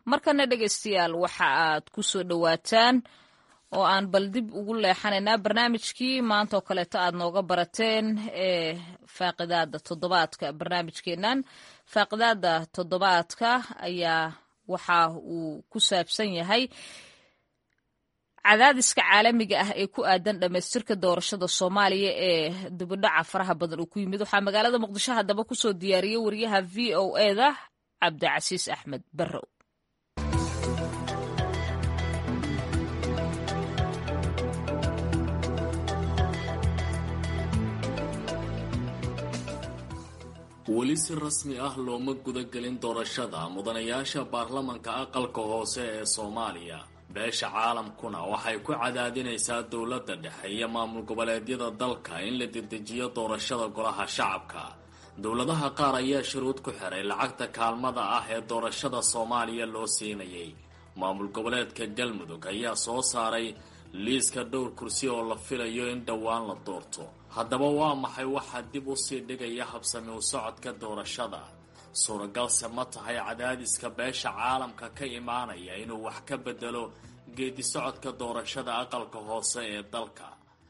markana dhegaystayaal waxa aad ku soo dhowaataan oo aan bal dib ugu leexanaynaa barnaamijkii maanta oo kaleeto aad nooga barateen ee faaqidaada toddobaadka barnaamijkeennan faaqidaada toddobaadka ayaa waxa uu ku saabsan yahay cadaadiska caalamiga ah ee ku aadan dhammaystirka doorashada soomaaliya ee dibidhaca faraha badan uu ku yimid waxaa magaalada muqdisho haddaba kusoo diyaariyey wariyaha v o eda cabdicasiis axmed barrow weli si rasmi ah looma gudagelin doorashada mudanayaasha baarlamanka aqalka hoose ee soomaaliya beesha caalamkuna waxay ku cadaadinaysaa dowladda dhexe iyo maamul goboleedyada dalka in la dedejiyo doorashada golaha shacabka dowladaha qaar ayaa shuruud ku xiray lacagta kaalmada ah ee doorashada soomaaliya loo siinayay maamul goboleedka galmudug ayaa soo saaray liiska dhowr kursi oo la filayo in dhowaan la doorto haddaba waa maxay waxaa dib u sii dhigaya habsami u socodka doorashada suuragalse ma tahay cadaadiska beesha caalamka ka imaanaya inuu wax ka bedelo geedi socodka doorashada aqalka hoose ee dalka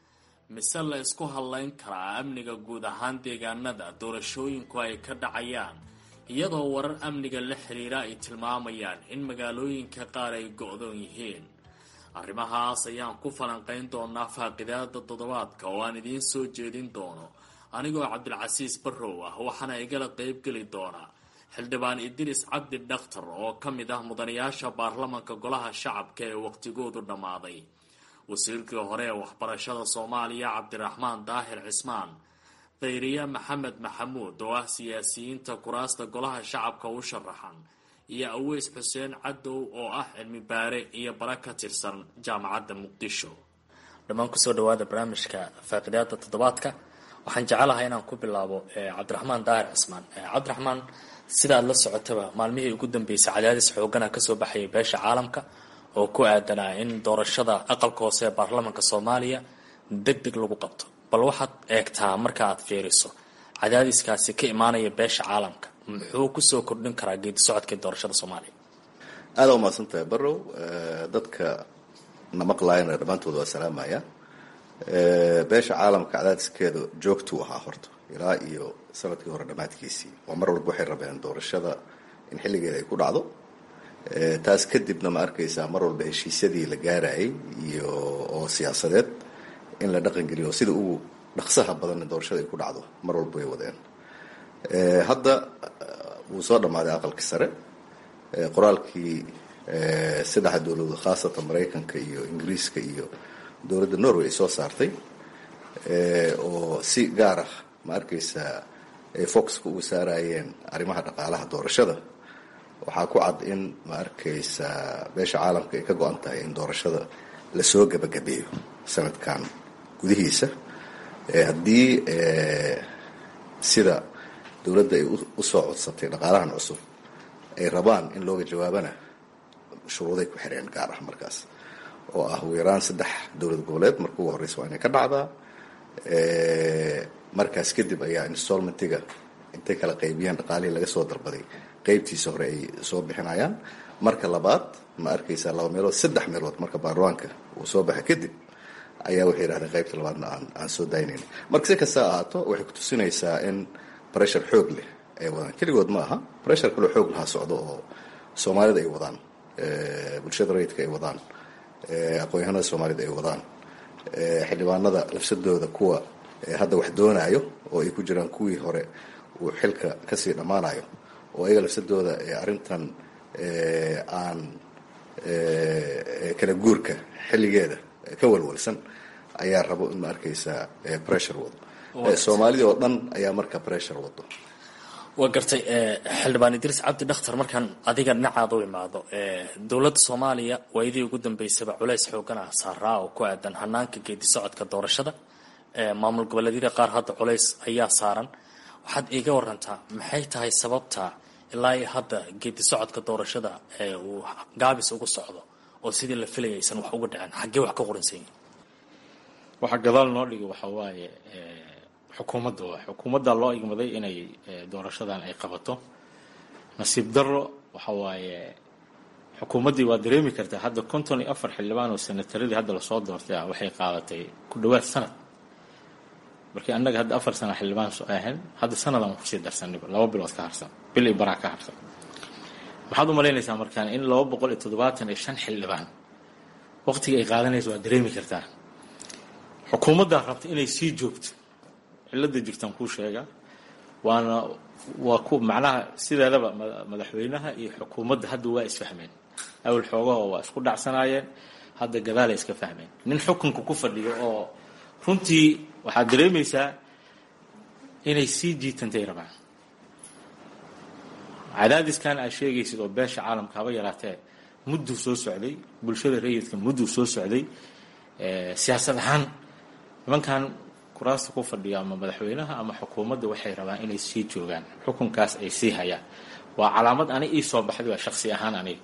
mise la isku hadlayn karaa amniga guud ahaan deegaanada doorashooyinku ay ka dhacayaan iyadoo warar amniga la xiriira ay tilmaamayaan in magaalooyinka qaar ay go-doon yihiin arrimahaas ayaan ku falanqayn doonaa faaqidaada toddobaadka oo aan idiin soo jeedin doono anigoo cabdilcasiis barrow ah waxaana igala qeybgeli doonaa xildhibaan idris cabdi dhakhtar oo ka mid ah mudanayaasha baarlamanka golaha shacabka ee waqtigoodu dhammaaday wasiirkii hore ee waxbarashada soomaaliya cabdiraxmaan daahir cismaan khayriye maxamed maxamuud oo ah siyaasiyiinta kuraasta golaha shacabka u sharaxan iyo aweys xuseen cadow oo ah cilmi baare iyo bara ka tirsan jaamacadda muqdisho dhammaan kusoo dhawaada barnaamijka faaqidaada toddobaadka waxaan jecelahay inaan ku bilaabo cabdiraxmaan daahir cismaan cabdiraxmaan sida aad la socotaba maalmihii ugu dambeysay cadaadis xoogana kasoo baxayay beesha caalamka oo ku aadanaa in doorashada aqalka hoose ee baarlamanka soomaaliya deg deg lagu qabto bal waxaad eegtaa marka aad fiiriso cadaadiskaasi ka imaanaya beesha caalamka muxuu kusoo kordhin karaa geedi socodkii doorashada soomaaliya aada umahadsan tahay barrow dadka na maqlaayana dhammaantood waa salaamaya beesha caalamka cadaadiskeeda joogtuu ahaa horta ilaa iyo sanadkii hore dhammaadkiisii oo mar walba waxay rabeen doorashada in xilligeeda ay ku dhacdo taas kadibna ma arkaysaa mar walba heshiisyadii la gaarayay iyo oo siyaasadeed in la dhaqangeliyo sida ugu dhaqsaha badanna doorashada ay ku dhacdo mar walba way wadeen hadda wuu soo dhammaaday aqalkii sare qoraalkii saddexa dowladood khaasatan maraykanka iyo ingiriiska iyo dowladda norway ay soo saartay oo si gaar ah ma arkaysaa ay foxka ugu saarayeen arrimaha dhaqaalaha doorashada waxaa ku cad in ma arkaysaa beesha caalamka ay ka go-an tahay in doorashada lasoo gebagabeeyo sanadkan gudihiisa haddii sida dowladda ay usoo codsatay dhaqaalahan cusub ay rabaan in looga jawaabana shuruuday ku xireen gaar ah markaas oo ah ugu yaraan saddex dowlad goboleed marka ugu horreysa waa inay ka dhacdaa markaas kadib ayaa installmentiga intay kala qaybiyaan dhaqaalihii laga soo dalbaday qeybtiisa hore ay soo bixinayaan marka labaad ma arkaysaa laba meelood saddex meelood marka baarlamaanka uu soo baxa kadib ayaa waxay yidhahdeen qaybta labaadna aan aan soo daynayn marka si kasta ahaato waxay kutusinaysaa in pressure xoog leh ay wadaan keligood ma aha pressure kaloo xoog lahaa socdo oo soomaalida ay wadaan bulshada rayidka ay wadaan aqoon-yahanada soomaalida ay wadaan xildhibaanada lafsadooda kuwa hadda wax doonaayo oo ay ku jiraan kuwii hore uu xilka kasii dhammaanayo oo ayaga lafsadooda arrintan aan kala guurka xilligeeda ka walwalsan ayaa rabo in ma arkaysaa pressure wado soomaalida oo dhan ayaa marka pressure wado waa gartay xildhibaan idriis cabdi dhakhtar markaan adiga dhinacaada u imaado dowladda soomaaliya waayadii ugu dambeysaba culays xoogan ah saaraa oo ku aadan hanaanka geedi socodka doorashada maamul goboleedyada qaar hadda culays ayaa saaran waxaad iiga warantaa maxay tahay sababta ilaa iyo hadda geedi socodka doorashada uu gaabis ugu socdo oo sidii la filayay aysan wax uga dhicin xaggee wax ka qoransan yihin waxaa gadaal noo dhigi waxaa waaye xukuumadda waa xukuumadda loo igmaday inay doorashadan ay qabato nasiib darro waxa waaye xukuumaddii waa dareemi kartaa hadda konton iyo afar xildhibaan oo senataradii hadda lasoo doortay ah waxay qaadatay ku dhawaad sanad markii annaga hadda afar sana xildhibaan soo ahayn hadda sanadaan kusii darsaniba laba bilood ka harsan bil iyo baraa ka harsan maxaad u malaynaysaa markaan in laba boqol iyo toddobaatan iyo shan xildhibaan waqtiga ay qaadanaysa waa dareemi kartaa xukuumaddaa rabta inay sii joogto cilada jirtaan kuu sheega waana waa ku macnaha sideedaba madaxweynaha iyo xukuumadda hadda waa isfahmeen awal xoogaho waa isku dhacsanaayeen hadda gadaalay iska fahmeen nin xukunka ku fadhiyo oo runtii waxaad dareemaysaa inay sii jiitantay rabaan cadaadiskan aad sheegaysid oo beesha caalamka haba yaraatee mudduu soo socday bulshada rayidka mudduu soo socday siyaasad ahaan nimankan kuraasta ku fadhiya ama madaxweynaha ama xukuumadda waxay rabaan inay sii joogaan xukunkaas ay sii hayaan waa calaamad ani ii soo baxday waa shaksi ahaan aniga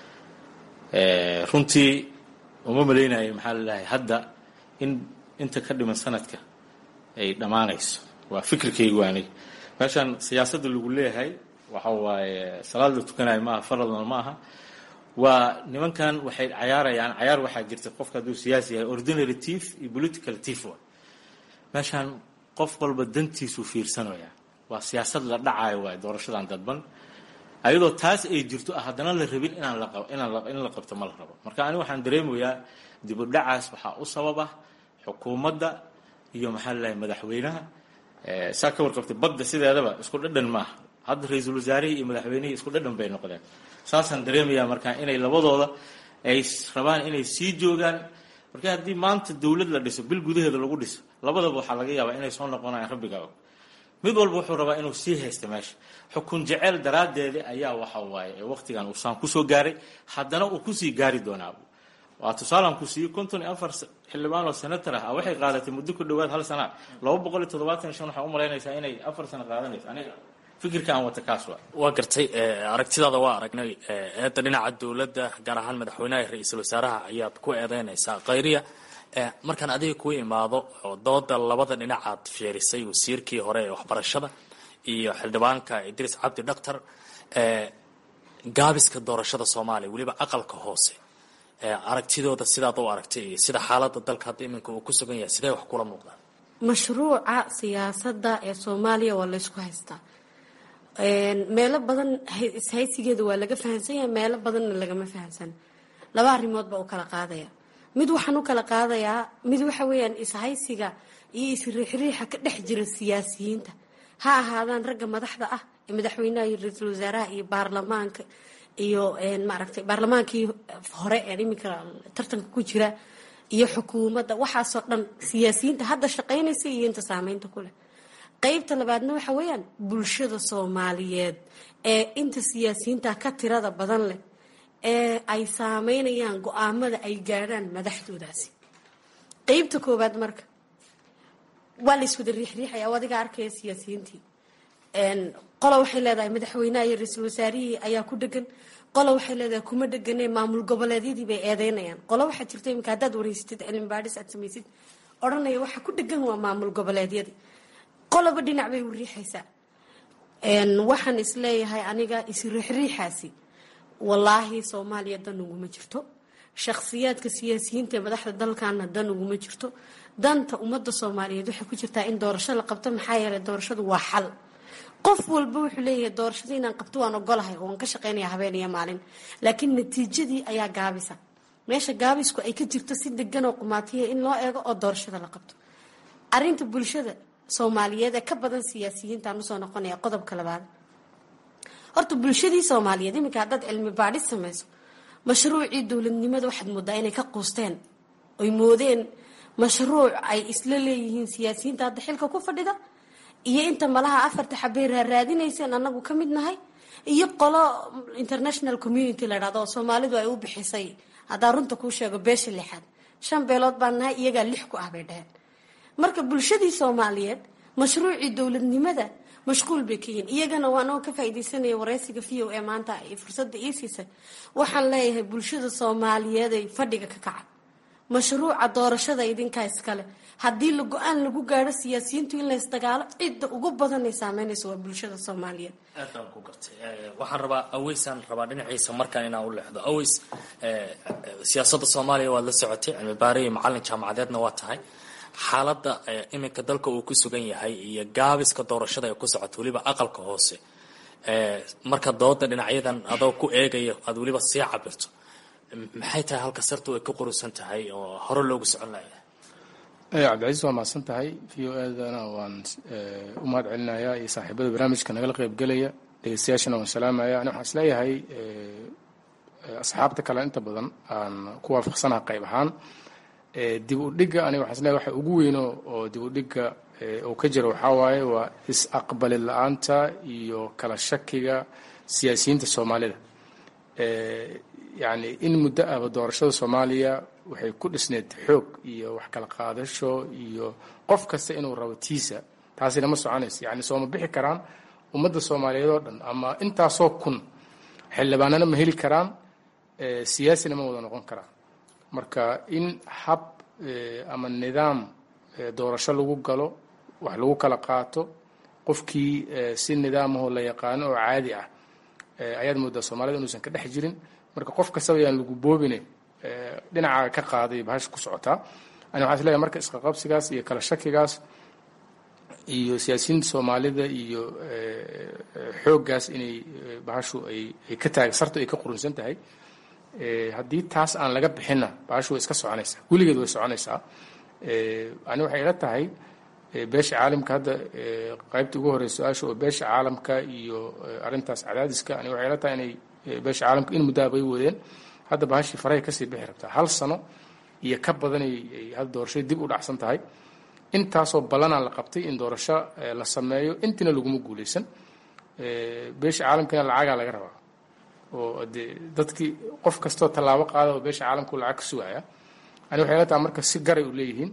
runtii uma malaynayo maxaa lalahay hadda in inta ka dhiman sanadka ay dhammaanayso waa fikirkaygu aniga meeshan siyaasadda lagu leeyahay waxa waaye salaad la tukanayo maaha faradna ma aha waa nimankan waxay cayaarayaan cayaar waxaa jirta qofka hadduu siyaasi yahay ordinary tief iyo political tief wa meeshaan qof walba dantiisuu fiirsanaya waa siyaasad la dhacayo waay doorashadan dadban ayadoo taas ay jirto ah haddana la rabin inaan la inaan in la qabto ma la rabo marka ani waxaan dareemayaa dib u dhacaas waxaa u sabab ah xukuumadda iyo maxaa lalahay madaxweynaha saa ka warqabtay badda sideedaba isku dhadhan maaha hadda ra-iisul wasaarihii iyo madaxweynihii isku dhadhan bay noqdeen saasaan dareemayaa markaa inay labadooda ay rabaan inay sii joogaan marka haddii maanta dowlad la dhiso bil gudaheeda lagu dhiso labadaba waxaa laga yaabaa inay soo noqonayaan rabbiga og mid walba wuxuu rabaa inuu sii haysta meesha xukun jeceyl daraaddeeda ayaa waxa waaye ee waqtigan uu saan kusoo gaaray haddana uu kusii gaari doonaa waa tusaalaan ku siiyey konton iyo afar xildhibaan oo senator ah waxay qaadatay muddo ku dhawaad hal sana laba boqol iyo toddobaatan iyo shan waxaa u malaynaysaa inay afar sano qaadanayso aniga fikirka aan wata kaas waa waa gartay aragtidaada waa aragnay eedda dhinaca dowladda gaar ahaan madaxweynaha iyo ra-iisul wasaaraha ayaad ku eedeynaysaa khayriya markaan adiga kuu imaado oo dooda labada dhinacaad fiirisay wasiirkii hore ee waxbarashada iyo xildhibaanka idriis cabdi dhaktar gaabiska doorashada soomaaliya weliba aqalka hoose aragtidooda sidaad u aragtay iyo sida xaalada dalka hadda iminka uu ku sugan yahay sidee wax kula muuqdaan mashruuca siyaasadda ee soomaaliya waa laysku haystaa meelo badan ishaysigeeda waa laga fahamsan yahay meelo badanna lagama fahamsan laba arrimood baa u kala qaadaya mid waxaan u kala qaadayaa mid waxa weeyaan ishaysiga iyo isriixriixa ka dhex jira siyaasiyiinta ha ahaadaan ragga madaxda ah ee madaxweynaha iyo ra-iisul wasaaraha iyo baarlamaanka iyo maaragtay baarlamaankii hore ee iminka tartanka ku jira iyo xukuumadda waxaasoo dhan siyaasiyiinta hadda shaqaynaysa iyo inta saameynta ku leh qeybta labaadna waxa weeyaan bulshada soomaaliyeed ee inta siyaasiyiinta ka tirada badan leh ee ay saameynayaan go-aamada ay gaadhaan madaxdoodaasi qeybta koowaad marka waa la iswada riixriixaya o adiga arkaya siyaasiyiintii qola waxay leedahay madaxweynaha iyo ra-iisul wasaarihii ayaa ku dhegan qola waxay leedahay kuma dhegane maamul goboleedyadii bay eedeynayaan qola waxaa jirta iminka haddaad wareysatid cilmi baadhis aad samaysid odhanaya waxa ku dhegan waa maamul goboleedyadii qoloba dhinac bay u riixaysaa waxaan isleeyahay aniga isriixriixaasi wallaahi soomaaliya dan uguma jirto shakhsiyaadka siyaasiyiinta ee madaxda dalkana dan uguma jirto danta ummadda soomaaliyeed waxay ku jirtaa in doorasho la qabto maxaa yeelay doorashadu waa xal qof walba wuxuu leeyahay doorashada inaan qabto waan ogolahay oo waan ka shaqeynaya habeen iyo maalin laakiin natiijadii ayaa gaabisa meesha gaabisku ay ka jirto si degan oo qumaatiya in loo eego oo doorashada la qabto arinta bulshada soomaaliyeed ee ka badan siyaasiyiintaan usoo noqonaya qodobka labaad horta bulshadii soomaaliyeed iminka haddaad cilmi baadhis samayso mashruucii dowladnimada waxaad moodaa inay ka quusteen oy moodeen mashruuc ay isla leeyihiin siyaasiyiinta hadda xilka ku fadhida iyo inta malaha afarta xabey raaraadinayseen anagu ka mid nahay iyo qolo international community la dhahdo oo soomaalidu ay u bixisay haddaa runta kuu sheego beesha lixaad shan beelood baan nahay iyagaa lix ku ah bay dhaheen marka bulshadii soomaaliyeed mashruucii dowladnimada mashquul bay ka yihiin iyagana waanoo ka faaideysanaya wareysiga v o e maanta ay fursada ii siisay waxaan leeyahay bulshada soomaaliyeed ay fadhiga ka kaca mashruuca doorashada idinkaa iskale haddii la go-aan lagu gaadho siyaasiyiintu in laysdagaalo cidda ugu badan ay saameynayso waa bulshada soomaaliyeed aad baan ku gartay waxaan rabaa aweysaan rabaa dhinaciisa markaan inaan u leexdo aweys siyaasadda soomaaliya waad la socotay cilmi baare iyo macalin jaamacadeedna waa tahay xaaladda iminka dalka uu ku sugan yahay iyo gaabiska doorashada ee ku socota weliba aqalka hoose marka dooda dhinacyadan adoo ku eegaya aada weliba sii cabirto maxay tahay halka sartu ay ka qurusan tahay oo hore loogu socon layaa cabdicasiis waa mahadsan tahay v o edana waan u mahad celinayaa iyo saaxiibada barnaamijka nagala qeybgelaya dhegeystayaashana waan salaamaya ani waxaan isleeyahay asxaabta kale inta badan aan ku waafaqsanaha qayb ahaan dib u dhigga aniga waxaan isleeyahay waxa ugu weyno oo dib u dhigga oo ka jira waxaa waaye waa is-aqbali la-aanta iyo kala shakiga siyaasiyiinta soomaalida yacni in muddo ahba doorashada soomaaliya waxay ku dhisneed xoog iyo wax kala qaadasho iyo qof kasta inuu rabo tiisa taasina ma soconaysa yacni sooma bixi karaan ummadda soomaaliyeed oo dhan ama intaasoo kun xildhibaanana ma heli karaan siyaasina ma wada noqon karaan marka in hab ama nidaam doorasho lagu galo wax lagu kala qaato qofkii si nidaamahoo la yaqaano oo caadi ah ayaad moodaa soomaalida inuusan ka dhex jirin marka qof kastaba yaan lagu boobine dhinaca ka qaaday bahasha ku socotaa ani waxaan isleeyahay marka isqaqabsigaas iyo kala shakigaas iyo siyaasiyiinta soomaalida iyo xooggaas inay bahashu ay ay ka taag sartu ay ka qurunsan tahay haddii taas aan laga bixinna bahashu way iska soconaysaa weligeed way soconaysaa ani waxay ila tahay beesha caalamka hadda qaybta ugu horeysa su-aasha oo beesha caalamka iyo arrintaas cadaadiska ani waxay ila tahay inay beesha caalamka in muddaha bay wadeen hadda bahashii farahay kasii bixi rabtaa hal sano iyo ka badanay hadda doorashada dib u dhacsan tahay intaasoo ballanaa la qabtay in doorasho la sameeyo intina laguma guuleysan beesha caalamkana lacagaa laga rabaa oo de dadkii qof kastoo tallaabo qaada oo beesha caalamku lacag ka sugaya ani waxay la tahay marka si garay u leeyihiin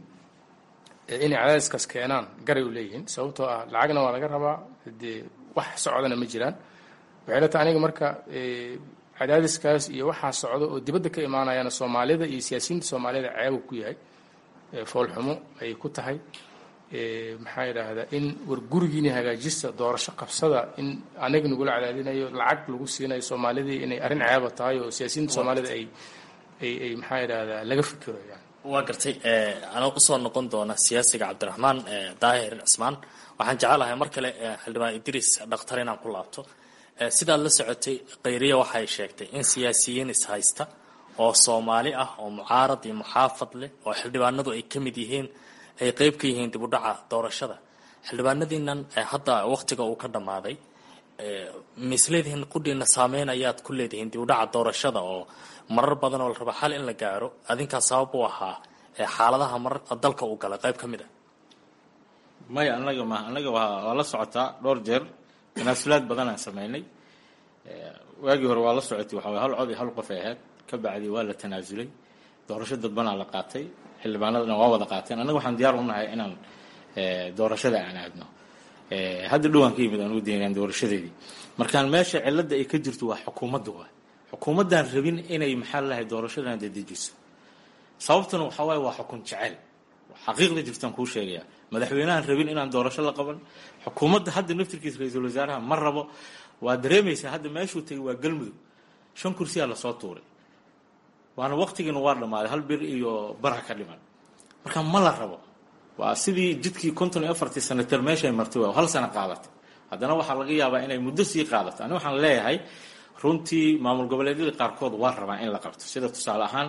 inay cadaadiskaas keenaan garay u leeyihiin sababtoo ah lacagna waa laga rabaa dee wax socdana ma jiraan waxay la tahay aniga marka cadaadiskaas iyo waxaa socda oo dibadda ka imaanayana soomaalida iyo siyaasiyiinta soomaalida ceebu ku yahay foolxumo ay ku tahay maxaa yidhaahdaa in war gurigiini hagaajista doorasho qabsada in anaga nagula cadaadinayo lacag lagu siinayo soomaalidii inay arrin ceeba tahay oo siyaasiyiinta soomaalida ay ay ay maxaa yidhaahdaa laga fikiro yani waa gartay anoo usoo noqon doona siyaasiga cabdiraxmaan daahir cismaan waxaan jecelahay mar kale xildhibaan idriis dhakhtar inaan ku laabto sidaad la socotay khayriya waxay sheegtay in siyaasiyiin ishaysta oo soomaali ah oo mucaarad iyo muxaafad leh oo xildhibaanadu ay ka mid yihiin ay qeyb ka yihiin dib u dhaca doorashada xildhibaanadiinan hadda wakhtiga uu ka dhammaaday misleedihiin qudhiina saameyn ayaad ku leedihiin dib u dhaca doorashada oo marar badan oo la rabo xal in la gaaro adinkaa sabab u ahaa xaaladaha marar dalka uu galay qayb ka mid a maya anaga ma anaga waa waa la socotaa dhowr jeer tanaasulaad badan aan sameynay waagii hore waa la socotay waxa way hal cod iyo hal qof ay ahayd ka bacdi waa la tanaasulay doorasho dadbanaa la qaatay xildhibaanadana waa wada qaateen annaga waxaan diyaar u nahay inaan doorashada aan aadno hadda dhowaan ka yimid aan u deegaan doorashadeedii markaan meesha cilada ay ka jirto waa xukuumadda waa xukuumaddaan rabin inay maxaa lalahay doorashadan dedejiso sababtuna waxaa waaye waa xukun jecel xaqiiqda jirtaan kuu sheegaya madaxweynahan rabin inaan doorasho la qaban xukuumadda hadda naftirkiisa ra-iisul wasaaraha ma rabo waa dareemaysaa hadda meeshuu tegay waa galmudug shan kursiyaa lasoo tuuray waana waktigiina waa dhammaaday hal bir iyo bara ka dhiman marka ma la rabo waa sidii jidkii konton iyo afartii sanater meeshay martay waa hal sano qaadatay haddana waxaa laga yaabaa inay muddo sii qaadato ani waxaan leeyahay runtii maamul goboleedyada qaarkood waa rabaa in la qabto sida tusaale ahaan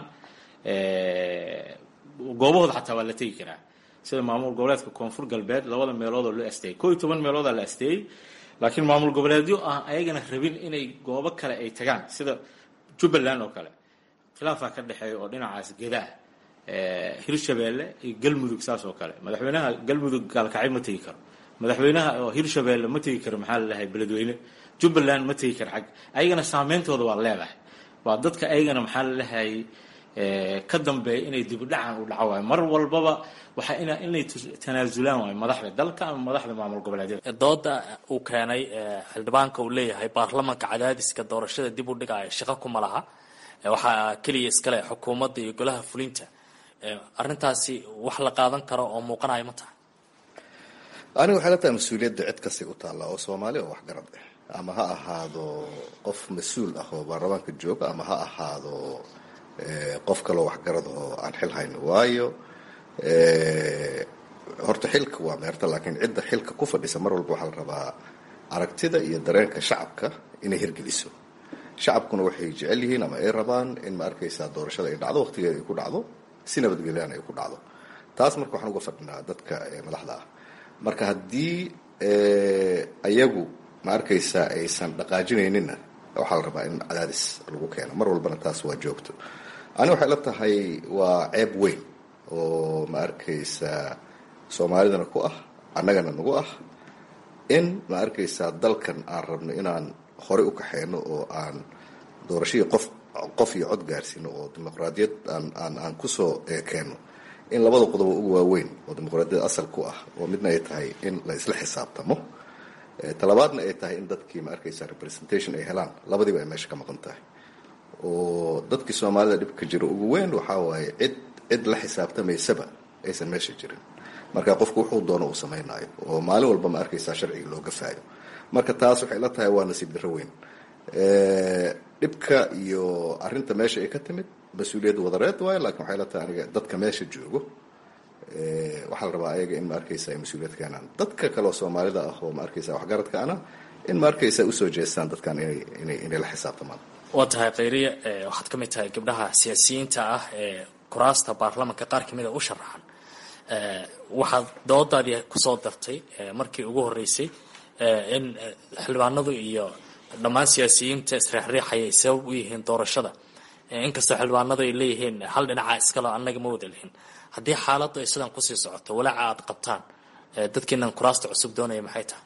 goobahooda xataa waa la tegi karaa sida maamul goboleedka koonfur galbeed labada meeloodoo loo asteeyey koo iyo toban meeloodaa la asteeyey laakiin maamul goboleedyo ah ayagana rabin inay goobo kale ay tagaan sida jubbaland oo kale khilaafaa ka dhexeeya oo dhinacaas gedaa hirshabeelle iyo galmudug saas oo kale madaxweynaha galmudug gaalkacyo ma tegi karo madaxweynaha oo hirshabeelle ma tegi karo maxaa lalahay beledweyne jubbaland ma tegi karo xag ayagana saameyntooda waa leedahay waa dadka ayagana maxaa lalahay ka dambeeya inay dibudhacan u dhaco waayo mar walbaba waxaa ina inay tanaasulaan waayo madaxda dalka ama madaxda maamul goboleedyada dooda uu keenay xildhibaanka uu leeyahay baarlamanka cadaadiska doorashada dib u dhigaya shaqo kuma laha waxaa keliya iskale xukuumadda iyo golaha fulinta arrintaasi wax la qaadan karo oo muuqanayo ma tahay aniga waxay la tahay mas-uuliyadda cid kastay u taalla oo soomaali oo waxgarad ah ama ha ahaado qof mas-uul ah oo baarlamaanka jooga ama ha ahaado qof kaloo waxgarad oo aan xil hayno waayo horta xilka waa meerta laakiin cidda xilka ku fadhisa mar walba waxaa la rabaa aragtida iyo dareenka shacabka inay hirgeliso shacabkuna waxay jecel yihiin ama ay rabaan in ma arkaysaa doorashada ay dhacdo waqtigeeda ay ku dhacdo si nabadgelyaana ay ku dhacdo taas marka waxaan uga fadhinaa dadka madaxda ah marka haddii ayagu ma arkaysaa aysan dhaqaajinayninna waxaa la rabaa in cadaadis lagu keeno mar walbana taas waa joogto ani waxay la tahay waa ceeb weyn oo ma arkaysaa soomaalidana ku ah annagana nagu ah in ma arkaysaa dalkan aan rabno inaan horey u kaxeyno oo aan doorashadii qof qof iyo cod gaarsiino oo dimuqraadiyad aan aan aan kusoo keenno in labada qodobo ugu waaweyn oo dimuqraadiyad asal ku ah oo midna ay tahay in la isla xisaabtamo talabaadna ay tahay in dadkii ma arkaysaa representation ay helaan labadiiba ay meesha ka maqan tahay oo dadkii soomaalida dhibka jiro ugu weyn waxaa waaye cid cid la xisaabtamaysaba aysan meesha jirin marka qofku wuxuu doono uu samaynayo oo maalin walba ma arkaysaa sharciga loo gafaayo marka taas waxay la tahay waa nasiib darro weyn dhibka iyo arinta meesha ay ka timid mas-uuliyad wadareed waayo lakin waxay la tahay aniga dadka meesha joogo waxaa la rabaa ayaga in ma arkaysa ay mas-uuliyad keenaan dadka kaleoo soomaalida ah oo ma arkaysa waxgaradka ana in ma arkaysa usoo jeestaan dadkan inay inay inay la xisaabtamaan waa tahay khayriya waxaad ka mid tahay gabdhaha siyaasiyiinta ah ee kuraasta baarlamanka qaar kamida u sharaxan waxaad doodaadii kusoo dartay markii ugu horeysay in xildhibaanadu iyo dhammaan siyaasiyiinta isriixriixaya ay sabab u yihiin doorashada inkastoo xildhibaanadu ay leeyihiin hal dhinaca iskalo annaga ma wada lihin haddii xaaladdu ay sidan kusii socoto walaaca aad qabtaan dadkiinan kuraasta cusub doonaya maxay tahay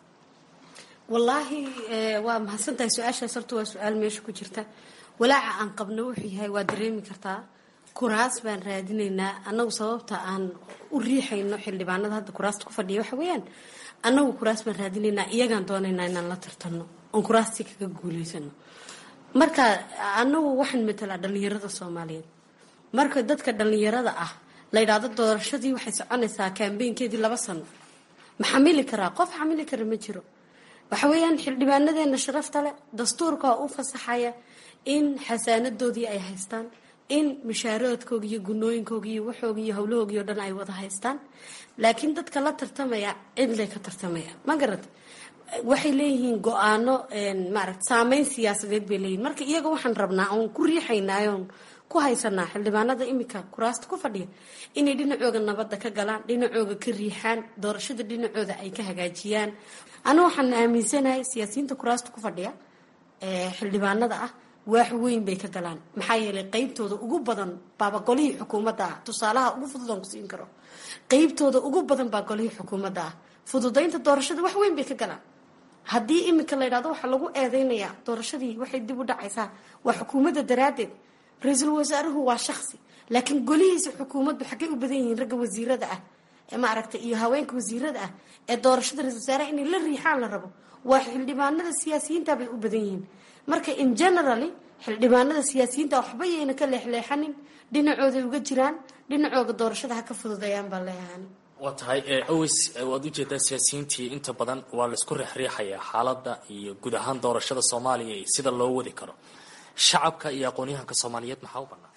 wallaahi waa mahadsantahay su-aashaas horta waa su-aal meesha ku jirta walaaca aan qabno wuxuu yahay waa dareemi kartaa kuraas baan raadinaynaa annagu sababta aan u riixayno xildhibaanada hadda kuraasta ku fadhiya waxa weeyaan annagu kuraas baan raadinaynaa iyagaan doonaynaa inaan la tartanno oon kuraastii kaga guulaysano marka annagu waxaan matalaa dhallinyarada soomaaliyeed marka dadka dhallinyarada ah la yidhaahdo doorashadii waxay soconaysaa kaambeynkeedii laba sano ma xamili karaa qof xamili kara ma jiro waxa weeyaan xildhibaanadeena sharafta leh dastuurka u fasaxaya in xasaanadoodii ay haystaan in mushaaradkooga iyo gunooyinkooga iyo waxooga iyo howlahooga o dhan ay wada haystaan laakiin dadka la tartamaya cidlay ka tartamaya ma garad waxay leeyihiin go-aano maarata saameyn siyaasadeed bay leeyihin marka iyaga waxaan rabnaa oon ku riixaynaayoon ku haysanaa xildhibaanada imika kuraasta ku fadhiya inay dhinacooga nabadda ka galaan dhinacooga ka riixaan doorashada dhinacooda ay ka hagaajiyaan anu waxaan aaminsanahay siyaasiyiinta kuraasta ku fadhiya xildhibaanada ah waax weyn bay ka galaan maxaa yeelay qeybtooda ugu badan baaba golihii xukuumadda ah tusaalaha ugu fudud aan ku siin karo qeybtooda ugu badan baa golihii xukuumadda ah fududaynta doorashada wax weyn bay ka galaan haddii iminka la ydhahdo waxaa lagu eedeynayaa doorashadii waxay dib u dhacaysaa waa xukuumadda daraaddeed ra-iisul wasaaruhu waa shaksi laakiin golihiisa xukuumaddu xaggay u badan yihiin ragga wasiirada ah ee maaragtay iyo haweenka wasiirada ah ee doorashada ra-isul wasaaraha inay la riixaan la rabo waa xildhibaanada siyaasiyiinta bay u badan yihiin marka in generally xildhibaanada siyaasiyiinta waxba yayna ka leexleexanin dhinacooday uga jiraan dhinacooga doorashada ha ka fududeeyaan baa leeyahan waa tahay aws waad ujeedaa siyaasiyiintii inta badan waa laisku riixriixayaa xaaladda iyo guud ahaan doorashada soomaaliya iyo sida loo wadi karo shacabka iyo aqoon-yahanka soomaaliyeed maxaa u bannaan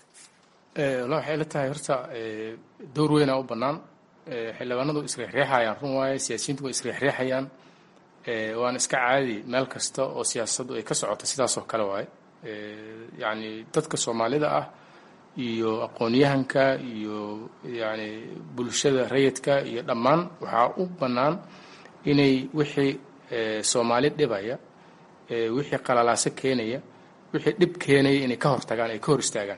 walla waxay la tahay horta door weynaa u bannaan xildhibaanadu isriixriixayaan run waaye siyaasiyiintu way isriixriixayaan waana iska caadi meel kasta oo siyaasaddu ay ka socoto sidaas oo kale waaye yacni dadka soomaalida ah iyo aqoon-yahanka iyo yacni bulshada rayidka iyo dhammaan waxaa u bannaan inay wixii soomaali dhibaya wixii qalalaaso keenaya wixii dhib keenaya inay ka hortagaan ay ka hor istaagaan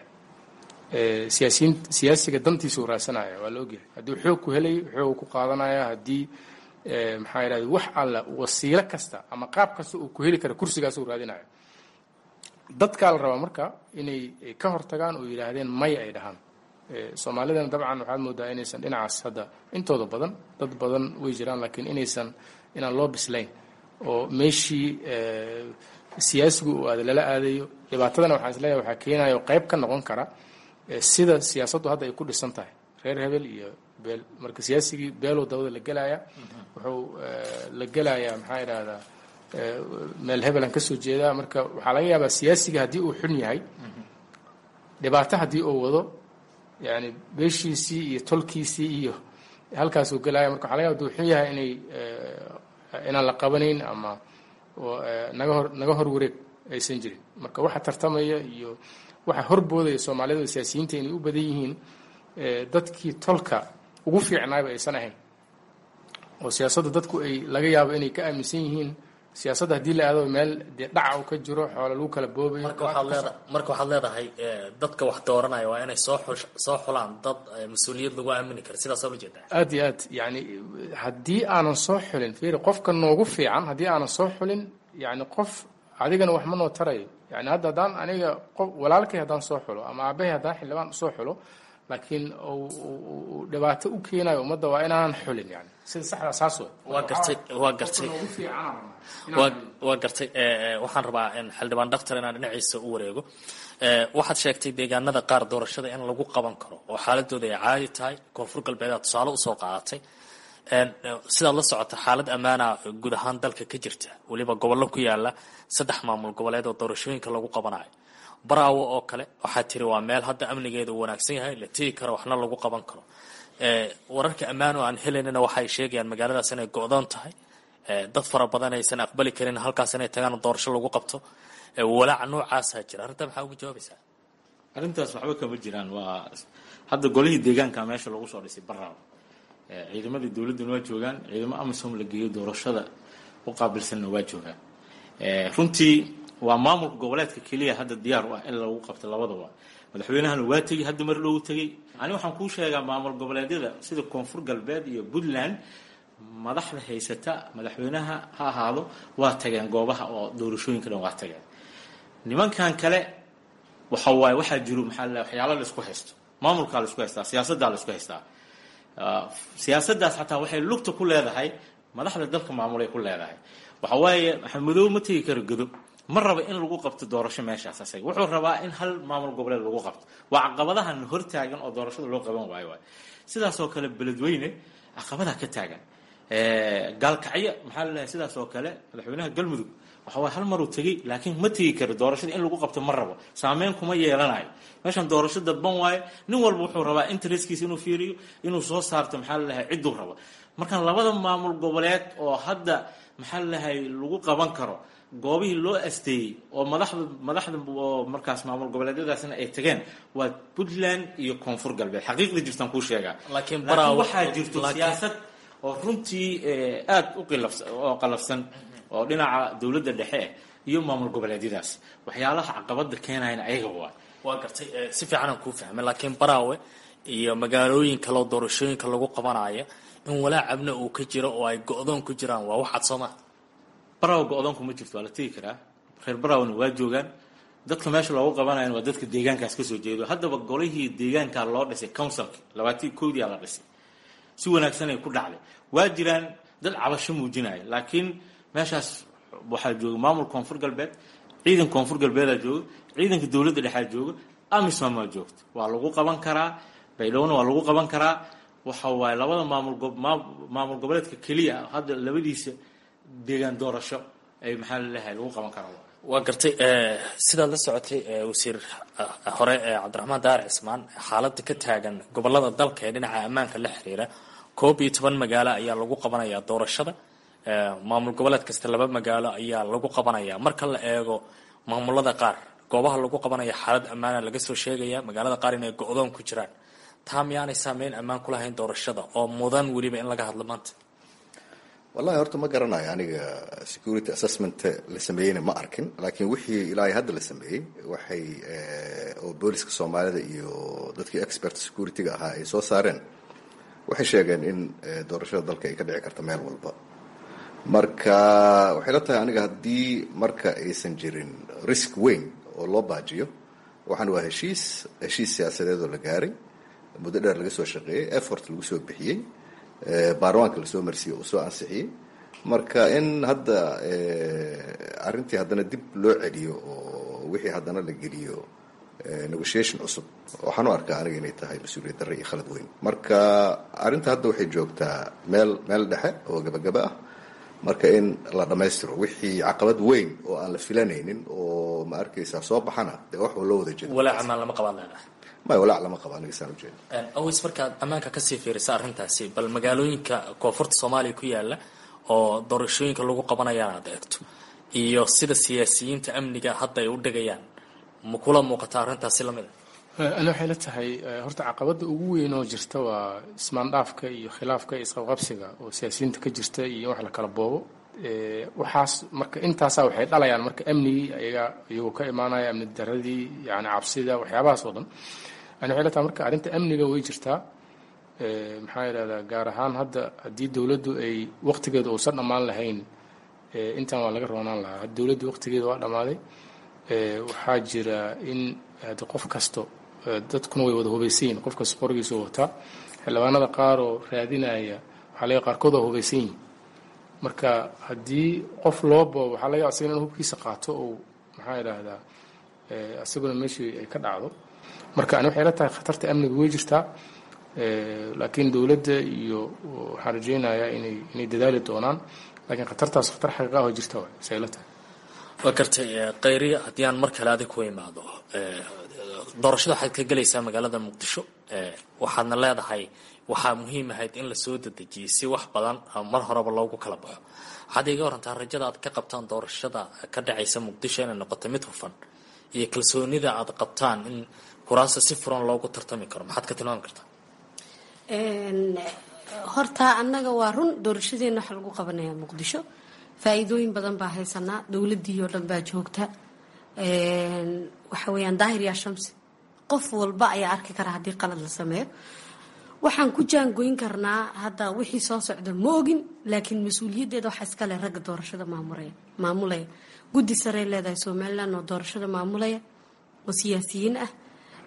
siyaasiyiin siyaasiga dantiisuu raasanaya waa la ogyahay haddii xoog ku helayo xoog ku qaadanaya haddii maxaa yidhahda wax alla wasiilo kasta ama qaab kasta uu ku heli kara kursigaasuu raadinaya dadkaa la rabaa marka inay ka hortagaan oo yidhaahdeen may ay dhahaan soomaalidana dabcan waxaad moodaa inaysan dhinacaas hadda intooda badan dad badan way jiraan laakiin inaysan inaan loo bislayn oo meeshii siyaasigu uu aada lala aadayo dhibaatadana waxaan isleeyahay waxaa keenaya oo qayb ka noqon kara sida siyaasaddu hadda ay ku dhisan tahay reer hebel iyo beel marka siyaasigii beelow dawada la gelaya wuxuu la gelayaa maxaa idhahdaa meel hebelan ka soo jeedaa marka waxaa laga yaabaa siyaasiga haddii uu xun yahay dhibaato haddii uu wado yani beeshiisii iyo tolkiisii iyo halkaasuu gelaya marka waxa laga yaba haduu xun yahay inay inaan la qabanayn ama naga hor naga hor wareeg aysan jirin marka waxa tartamaya iyo waxa horboodaya soomaalida siyaasiyiinta inay u badan yihiin dadkii tolka ugu fiicnaayba aysan ahayn oo siyaasadda dadku ay laga yaabo inay ka aaminsan yihiin siyaasadda haddii la aado meel dee dhaca uu ka jiro xoola lagu kala boobayo marka waxaad leeda marka waxaad leedahay dadka wax dooranaya waa inay soo xul soo xulaan dad mas-uuliyad lagu aamini karo sidaasoo la jeedaa aad iyo aad yani haddii aanan soo xulin fiiri qofka noogu fiican haddii aanan soo xulin yani qof adigana wax ma noo tarayo yani hadda haddaan aniga qof walaalkay haddaan soo xulo ama aabahay haddaan xildhibaan usoo xulo laakiin uu dhibaato u keenayo ummadda waa inaanan xulin yani sida saxda saas wey waa gartay waa gartay waa waa gartay waxaan rabaa in xildhibaan dhaktar inaan dhinaciisa u wareego waxaad sheegtay deegaanada qaar doorashada in lagu qaban karo oo xaaladooda ay caadi tahay koonfur galbeedaad tusaale usoo qaadatay sidaad la socota xaalad ammaana guud ahaan dalka ka jirta weliba gobollo ku yaala saddex maamul goboleed oo doorashooyinka lagu qabanayo baraawo oo kale waxaa tiri waa meel hadda amnigeeda uu wanaagsan yahay la tegi karo waxna lagu qaban karo wararka ammaan oo aan helaynana waxay sheegayaan magaaladaas inay go-doon tahay dad fara badan aysan aqbali karin halkaas inay tagaan doorasho lagu qabto walaaca noocaasaa jira arrinta maxaa uga jawaabaysaa arrintaas waxba kama jiraan waa hadda golihii deegaanka meesha lagu soo dhisay baraawo ciidamadii dowladduna waa joogaan ciidamo amisom la geeyo doorashada u qaabilsanna waa joogaan runtii waa maamulka goboleedka keliya hadda diyaar u ah in lagu qabto labadaba madaxweynahana waa tegey hadda mar dhow tegey ani waxaan kuu sheegaa maamul goboleedyada sida koonfur galbeed iyo puntland madaxda haysata madaxweynaha ha ahaado waa tageen goobaha oo doorashooyinka dhan waa tageen nimankan kale waxa waaye waxaa jiro maxaa la waxyaalo la isku haysto maamulkaa la isku haystaa siyaasaddaa la isku haystaa siyaasaddaas xataa waxay lugta ku leedahay madaxda dalka maamulay ku leedahay waxa waaye maxamedow ma tegi karo godo ma raba in lagu qabto doorasho meeshaas asaga wuxuu rabaa in hal maamul goboleed lagu qabto waa caqabadahan hortaagan oo doorashada loo qaban waayo waay sidaasoo kale beledweyne caqabadaa ka taagan gaalkacyo maxaa laleeyahay sidaas oo kale madaxweynaha galmudug waxa waay hal maruu tegey laakiin ma tegi karo doorashada in lagu qabto ma rabo saameyn kuma yeelanayo meeshan doorasho dadban waayo nin walba wuxuu rabaa intereskiisa inuu fiiriyo inuu soo saarto maxaa laleeyahay cidduu rabo markaan labada maamul goboleed oo hadda maxaa laleeyahay lagu qaban karo goobihii loo asteeyey oo madaxda madaxda oo markaas maamul goboleedyadaasna ay tageen waa puntland iyo koonfur galbeed xaqiiqda jirtaan kuu sheegaa laakiin waxaa jirto siyaasad oo runtii aada u qilafsan oo qalafsan oo dhinaca dowladda dhexe iyo maamul goboleedyadaas waxyaalaha caqabada keenayana ayaga waa waa gartay si fiican aan kuu fahmay laakiin baraawe iyo magaalooyin kaleo doorashooyinka lagu qabanayo in walaacabna uu ka jiro oo ay go-doon ku jiraan waa waxaad sooma baraawo go-doonku ma jirto waa la tegi karaa reer baraawona waa joogaan dadka meesha loogu qabanayan waa dadka deegaankaas kasoo jeedo haddaba golihii deegaankaa loo dhisay councilka labaatii koodiyaa la dhisay si wanaagsan ay ku dhacday waa jiraan dad cabasho muujinaya laakiin meeshaas waxaa jooga maamul koonfur galbeed ciidan koonfur galbeedaa jooga ciidanka dowladda dhexaa jooga amisom waa joogta waa lagu qaban karaa baydhowna waa lagu qaban karaa waxa waaye labada maamul maamul goboleedka keliya hadda labadiisa deegaan doorasho ay maxaa laleeyahay lagu qaban karaa waa gartay sidaad la socotay wasiir hore cabdiraxmaan daar cismaan xaaladda ka taagan gobolada dalka ee dhinaca ammaanka la xiriira koob iyo toban magaalo ayaa lagu qabanayaa doorashada maamul goboleed kasta laba magaalo ayaa lagu qabanaya marka la eego maamulada qaar goobaha lagu qabanaya xaalad ammaana laga soo sheegaya magaalada qaar inay go-doon ku jiraan taa miyaanay saameyn ammaan ku lahayn doorashada oo mudan weliba in laga hadlo maanta wallahi horta ma garanayo aniga security assessment la sameeyeyna ma arkin laakiin wixii ilaa hadda la sameeyey waxay oo booliska soomaalida iyo dadkii expert security-ga ahaa ay soo saareen waxay sheegeen in doorashada dalka ay ka dhici karta meel walba marka waxay la tahay aniga haddii marka aysan jirin risk weyn oo loo baajiyo waxaan waa heshiis heshiis siyaasadeed oo la gaaray muddo dheer laga soo shaqeeyey effort lagu soo bixiyey baarlamaanka lasoo marsiiyey uu soo ansixiyey marka in hadda arrintii haddana dib loo celiyo oo wixii haddana la geliyo negotiation cusub waxaan u arkaa aniga inay tahay mas-uuliyad darre iyo khalad weyn marka arrinta hadda waxay joogtaa meel meel dhexe oo gabagaba ah marka in la dhammaystiro wixii caqabad weyn oo aan la filanaynin oo ma arkaysaa soo baxana dee wax loo wada jeeda walaac amaan lama qabaan leedahay maya walaac lama qabo aniga saan ujeeda aways markaad ammaanka kasii fiirisa arrintaasi bal magaalooyinka koonfurta soomaaliya ku yaala oo doorashooyinka lagu qabanayaan aad eegto iyo sida siyaasiyiinta amniga hadda ay u dhegayaan ma kula muuqata arrintaasi lamid a ani waxay la tahay horta caqabada ugu weyn oo jirta waa ismaandhaafka iyo khilaafka iyo isqabqabsiga oo siyaasiyiinta ka jirta iyo wax la kala boobo waxaas marka intaasa waxay dhalayaan marka amnigii ayaga iyagoo ka imaanaya amni daradii yani cabsida waxyaabahaas oo dhan ani waxay la tahay marka arrinta amniga way jirtaa maxaa yidhahdaa gaar ahaan hadda haddii dowladdu ay waqtigeeda uusan dhammaan lahayn intan waa laga roonaan lahaa hadda dowladdu waqtigeeda waa dhammaaday waxaa jira in hadi qof kasto dadkuna way wada hubaysan yihin qof kasta qorigiisa wataa xildhibaanada qaar oo raadinaya waxaa laga qaarkood waa hubaysan yihin marka haddii qof loo boobo waxaa laga asagana in hubkiisa qaato oo maxaa yidhaahdaa isaguna meeshii ay ka dhacdo marka ani waxay la tahay khatarta amniga way jirtaa laakiin dowladda iyo waxaan rajeynayaa inay inay dadaali doonaan laakiin khatartaas khatar xaqiiqa ah oo jirta waay say la tahay waa gartay khayriya haddii aan mar kale adig ku imaado doorashada waxaad ka gelaysaa magaalada muqdisho waxaadna leedahay waxaa muhiim ahayd in lasoo dedejiyay si wax badan mar horeba loogu kala baxo waxaad iga warantaa rajada aad ka qabtaan doorashada ka dhacaysa muqdisho inay noqoto mid hufan iyo kalsoonida aad qabtaan in kuraasta si furan loogu tartami karo maxaad ka tilmaami kartaa horta annaga waa run doorashadeena waxa lagu qabanaya muqdisho faa-iidooyin badan baa haysanaa dowladii oo dhan baa joogta waxa weeyaan daahir yaa shamsi qof walba ayaa arki kara haddii qalad la sameeyo waxaan ku jaangoyn karnaa hadda wixii soo socda ma ogin laakiin mas-uuliyaddeeda waxaa iska leh ragga doorashada maamulaya maamulaya guddi sarey leedahay somalilan oo doorashada maamulaya oo siyaasiyiin ah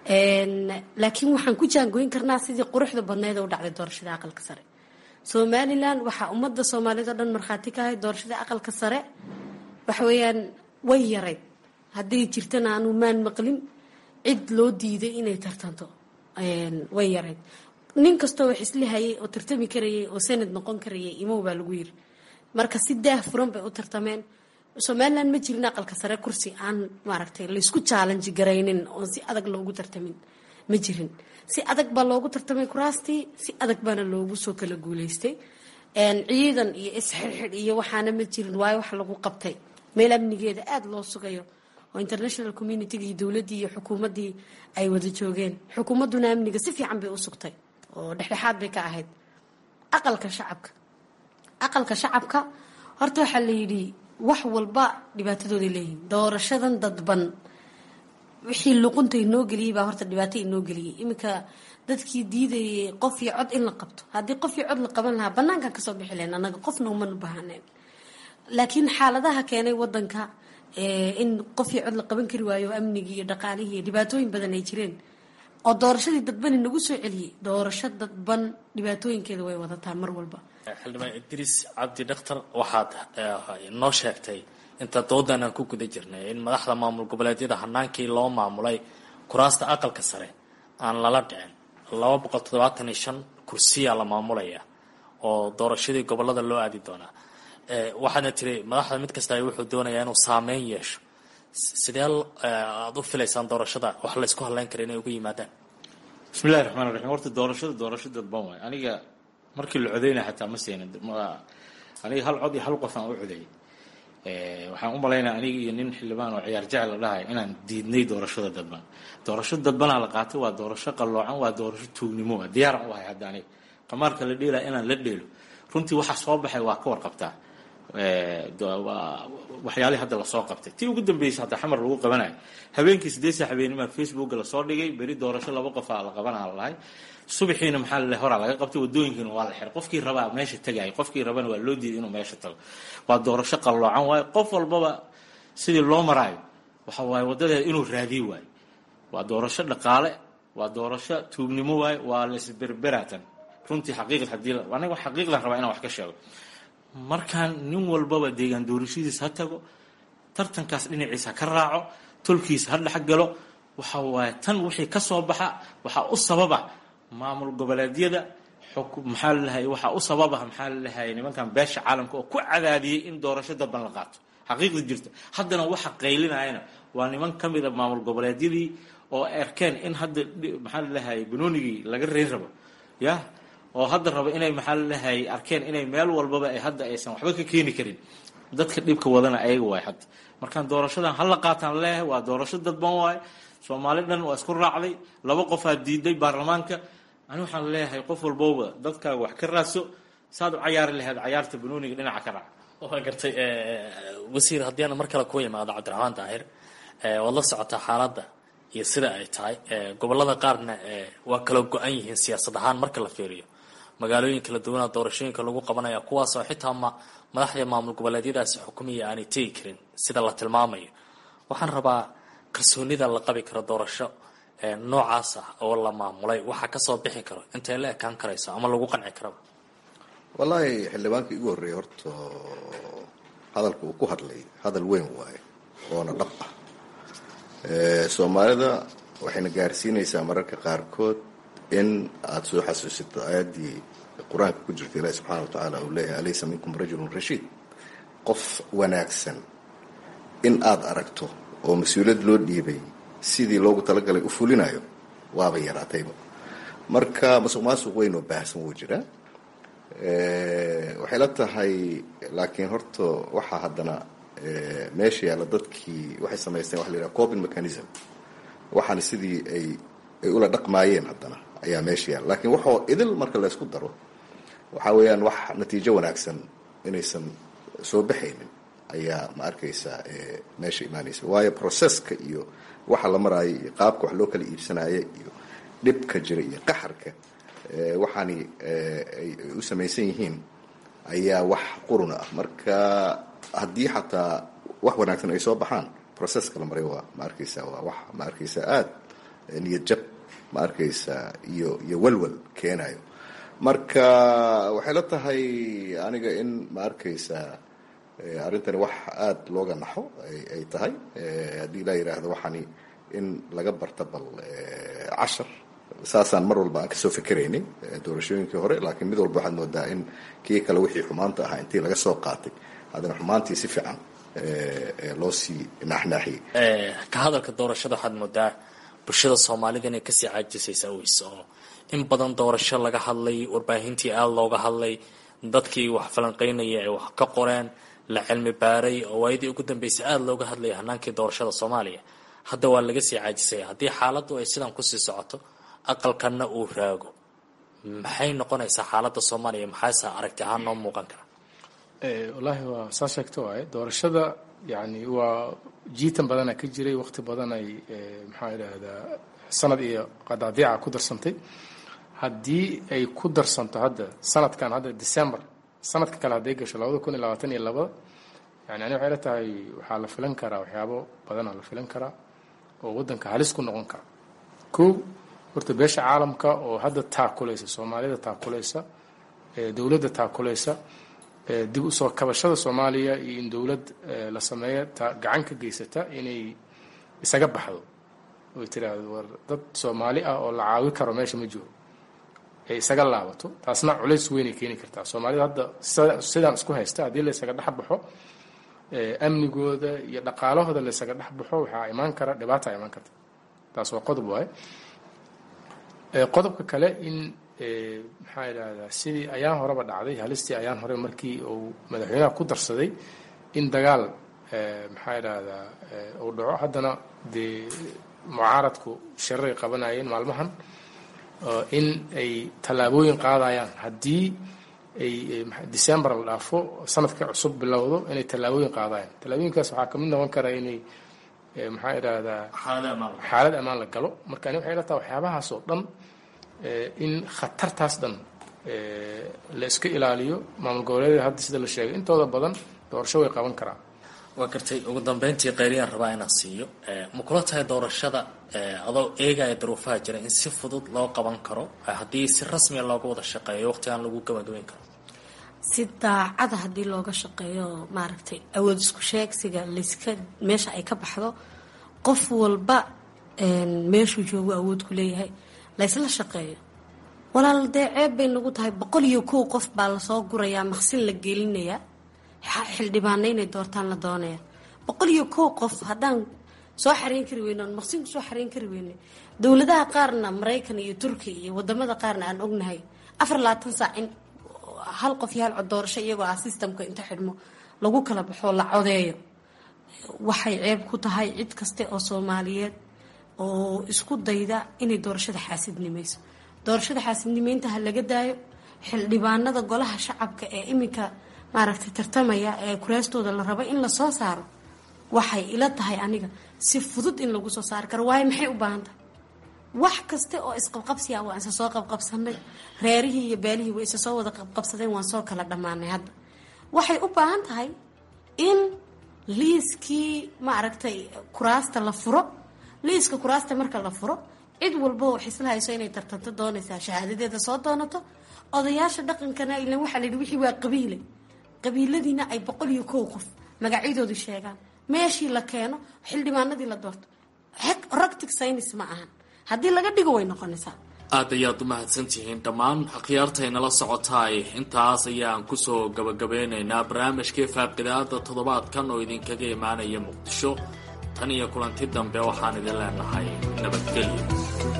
laakiin waxaan ku jaangoyn karnaa sidii quruxda badneed oo u dhacday doorashada aqalka sare somalilan waxaa ummadda soomaaliyed oo dhan markhaati ka ahayd doorashada aqalka sare waxa weeyaan way yarayd hadday jirtana aanu maan maqlin cid loo diiday inay tartanto way yarayd nin kastoo wax isla hayay oo tartami karayay oo sanad noqon karayay imow baa lagu yiri marka si daah furan bay u tartameen somalilan ma jirin aqalka sare kursi aan maaragtay laysku chaalanji garaynin oon si adag loogu tartamin ma jirin si adag baa loogu tartamay kuraastii si adag baana loogu soo kala guuleystay ciidan iyo isxirxidh iyo waxaana ma jirin waayo wax lagu qabtay meel amnigeeda aada loo sugayo oo international communitiga iyo dowladdii iyo xukuumaddii ay wada joogeen xukuumadduna amniga si fiican bay u sugtay oo dhexdhexaad bay ka ahayd aqalka shacabka aqalka shacabka horta waxaa la yidhi wax walba dhibaatadooday leeyihiin doorashadan dadban wixii luqunta inoo geliyey baa horta dhibaato inoo geliyey iminka dadkii diidayay qof iyo cod in la qabto haddii qof iyo cod la qaban lahaa banaankan kasoo bixi lahayn annaga qofna umanu baahaneen laakiin xaaladaha keenay wadanka in qof iyo cod la qaban kari waayo amnigii iyo dhaqaalihii iyo dhibaatooyin badan ay jireen oo doorashadii dadban inagu soo celiyey doorasho dadban dhibaatooyinkeeda way wadataa mar walba xildhibaan idriis cabdi dhakhtar waxaad noo sheegtay inta doodan aan ku guda jirnay in madaxda maamul goboleedyada hanaankii loo maamulay kuraasta aqalka sare aan lala dhicin laba boqol toddobaatan iyo shan kursiyaa la maamulaya oo doorashadii gobolada loo aadi doonaa waxaadna tiri madaxda mid kasta wuxuu doonayaa inuu saameyn yeesho sidee aada u filaysaan doorashada wax laysku hadlayn kara inay uga yimaadaan bismillahi raxmaan raxiim horta doorashada doorasho dadban waay aniga markii la codeynaya xataa ma seenin aniga hal cod iyo hal qof aan u codeeyay waxaan u malaynaya aniga iyo nin xildhibaan oo ciyaar jecel la dhahay inaan diidnay doorashada dadban doorasho dadbanaa la qaatay waa doorasho qalloocan waa doorasho tuugnimo ah diyaaran u ahay hadda aniga qamaarka la dheelaya inaan la dheelo runtii waxa soo baxay waa ka warqabtaa waxyaalihii hadda lasoo qabtay tii ugu dambeysay hadda xamar lagu qabanayo habeenkii sideedsa habeenimaa facebooka lasoo dhigay beri doorasho laba qofaa la qabanaa lalahay subaxiina maxaa lale horaa laga qabtay wadooyinkiina waa la xiray qofkii rabaa meesha tagay qofkii rabana waa loo diiday inuu meesha tago waa doorasho qalloocan waayo qof walbaba sidii loo maraayo waxa waaye wadadeeda inuu raadiy waayo waa doorasho dhaqaale waa doorasho tuugnimo waayo waa laisberberatan runtii xaqiiqad hadii aniga xaqiiqdan rabaa inaan wax ka sheego markaan nin walbaba deegaan doorashadiis ha tago tartankaas dhinaciisa ka raaco tolkiisa ha dhex galo waxa waaye tan wixii ka soo baxa waxaa u sababa maamul goboleedyada maxaa lalahay waxaa u sababa maxaa lalahay nimankan beesha caalamka oo ku cadaadiyey in doorasho dadban la qaato xaqiiqda jirta haddana waxa qaylinayana waa niman ka mida maamul goboleedyadii oo arkeen in hadda maxaa lalahay banoonigii laga reyn rabo ya oo hadda rabo inay maxaa lalahay arkeen inay meel walbaba ay hadda aysan waxba ka keeni karin dadka dhibka wadana ayaga waay hadda markaan doorashadan hala qaataan leeyahay waa doorasho dadban waay soomaali dhan waa isku raacday laba qofaa diiday baarlamaanka ani waxaan leeyahay qof walbowba dadkaaga wax ka raadso saad u cayaari lahayd cayaarta banooniga dhinaca ka raac waa gartay wasiir haddii aan mar kale ku imaado cabdiraxmaan daahir waad la socotaa xaaladda iyo sida ay tahay gobolada qaarna waa kala go-an yihiin siyaasad ahaan marka la fiiriyo magaalooyin kala duwana doorashooyinka lagu qabanaya kuwaasoo xitaa ma madaxda maamul goboleedyadaasi xukumiya aanay tegi karin sida la tilmaamayo waxaan rabaa kalsoonida la qabi karo doorasho noocaas ah oo la maamulay waxaa kasoo bixi karo intay la ekaan karayso ama lagu qanci karaba wallaahi xildhibaankii igu horreeyay horta hadalka uu ku hadlay hadal weyn waaye oona dhab ah soomaalida waxayna gaarsiinaysaa mararka qaarkood in aada soo xasuusito aayaddii qur-aanka ku jirta ilaahi subxana wa tacaala uu leeyahay alaysa minkum rajulun rashiid qof wanaagsan in aada aragto oo mas-uuliyad loo dhiibay sidii loogu talagalay u fulinayo waaba yaraatayba marka masuq maasuq weyn oo baahsan wuu jiraa waxay la tahay laakiin horta waxaa haddana meesha yaalla dadkii waxay samaysteen waxa la yidhaha coping mechanism waxaana sidii ay ay ula dhaqmaayeen haddana ayaa meesha yaalla lakiin waxoo idil marka laysku daro waxaa weeyaan wax natiijo wanaagsan inaysan soo baxaynin ayaa ma arkaysaa meesha imaanaysa waayo processka iyo waxa la maraayo iyo qaabka wax loo kala iibsanaayo iyo dhibka jira iyo qaxarka waxaani ay u samaysan yihiin ayaa wax quruna ah marka haddii xataa wax wanaagsan ay soo baxaan processka la maray waa ma arkaysaa waa wax ma arkaysaa aada niyad jab ma arkaysaa iyo iyo walwal keenayo marka waxay la tahay aniga in ma arkaysaa arrintani wax aada looga naxo ay tahay haddii laa yidhaahdo waxaani in laga barta bal cashar saasaan mar walba aan kasoo fikeraynay doorashooyinkii hore laakiin mid walba waxaad moodaa in kii kale wixii xumaanta ahaa intii laga soo qaatay haddana xumaantii si fiican loo sii naaxnaaxiyey ka hadalka doorashada waxaad moodaa bulshada soomaalida inay kasii caajisaysa aweys oo in badan doorasho laga hadlay warbaahintii aada looga hadlay dadkii wax falanqeynaya ay wax ka qoreen la cilmi baaray oo waayadii ugu dambeysay aada looga hadlaya hanaankii doorashada soomaaliya hadda waa laga sii caajisaya haddii xaaladdu ay sidan kusii socoto aqalkanna uu raago maxay noqonaysaa xaaladda soomaaliya maxaase aragti ahaan noo muuqan kara wallaahi waa saa sheegta waaye doorashada yani waa jiitan badana ka jiray waqti badan ay maxaa idhaahdaa sanad iyo qadaadiica ku darsantay haddii ay ku darsanto hadda sanadkan hadda december sanadka kale hadday gasho labada kun iyo labaatan iyo labada yani ani waxay la tahay waxaa la filan karaa waxyaabo badanaa la filan karaa oo waddanka halis ku noqon kara kow horta beesha caalamka oo hadda taakulaysa soomaalida taakulaysa dowladda taakulaysa dib usoo kabashada soomaaliya iyo in dowlad la sameeyo gacan ka geysata inay isaga baxdo oy tiraahdo war dad soomaali ah oo la caawi karo meesha ma jiro ay isaga laabato taasna culays weynay keeni kartaa soomaalida hadda sidaan isku haysta haddii la isaga dhex baxo amnigooda iyo dhaqaalahooda la isaga dhex baxo waxaa imaan kara dhibaata imaan karta taas waa qodob waaye qodobka kale in maxaa idhahdaa sidii ayaan horeba dhacday halistii ayaan hore markii uu madaxweynaha ku darsaday in dagaal maxaa idhahdaa uu dhaco haddana dee mucaaradku shiraray qabanayeen maalmahan in ay tallaabooyin qaadayaan haddii ay december la dhaafo sanadka cusub bilowdo inay tallaabooyin qaadayaan tallaabooyinkaas waxaa kamid noqon kara inay maxaa idhahdaa xaalad ammaan la galo marka ani waxay la tahay waxyaabahaas oo dhan in khatartaas dhan la iska ilaaliyo maamul goboleedyada hadda sida la sheegay intooda badan doorasho way qaban karaan waa gartay ugu dambeyntii qayriyaan rabaa inaan siiyo ma kula tahay doorashada adoo eegaya daruufaha jira in si fudud loo qaban karo haddii si rasmiya looga wada shaqeeyo waqtigaan lagu gabagabeyn karo si daacada haddii looga shaqeeyo maaragtay awood isku sheegsiga layska meesha ay ka baxdo qof walba meeshuu joogu awood ku leeyahay laysla shaqeeyo walaal dee ceeb bay nagu tahay boqol iyo kow qof baa lasoo gurayaa maqsin la gelinayaa xildhibaana inay doortaan la doonaya boqol iyo kow qof haddaan soo xareyn kari weyne oon maqsin kusoo xareyn kari weyne dowladaha qaarna maraykan iyo turkiya iyo wadamada qaarna aan ognahay afar labaatan saac in hal qof iyo hal cod doorasho iyagoo ah sistamka inta xidhmo lagu kala baxoo la codeeyo waxay ceeb ku tahay cid kaste oo soomaaliyeed oo isku dayda inay doorashada xaasidnimayso doorashada xaasidnimeynta ha laga daayo xildhibaanada golaha shacabka ee iminka maaragtay tartamaya ee kuraastooda la rabo in lasoo saaro waxay ila tahay aniga si fudud in lagu soo saari karo waayo maxay u baahan tahay wax kaste oo isqabqabsiya waan isa soo qabqabsanay reerihii iyo beelihii way isa soo wada qabqabsadeen waan soo kala dhammaanay hadda waxay u baahan tahay in liiskii maaragtay kuraasta la furo liiska kuraasta marka la furo cid walba wax isla hayso inay tartanto doonaysaa shahaadadeeda soo doonato odayaasha dhaqankana ilan waxaa layidhi wixii waa qabiile qabiiladiina ay boqol iyo kow qof magacyadoodu sheegaan meeshii la keeno xildhibaanadii la doorto ractic synis ma ahan haddii laga dhigo way noqonaysaa aad ayaad u mahadsantihiin dhammaan akhyaartaynala socotaay intaas ayaan kusoo gabagabeynaynaa barnaamijkii faaqidaada toddobaadkan oo idinkaga imaanaya muqdisho tan iyo kulanti dambe waxaan idin leenahay nabadgelyo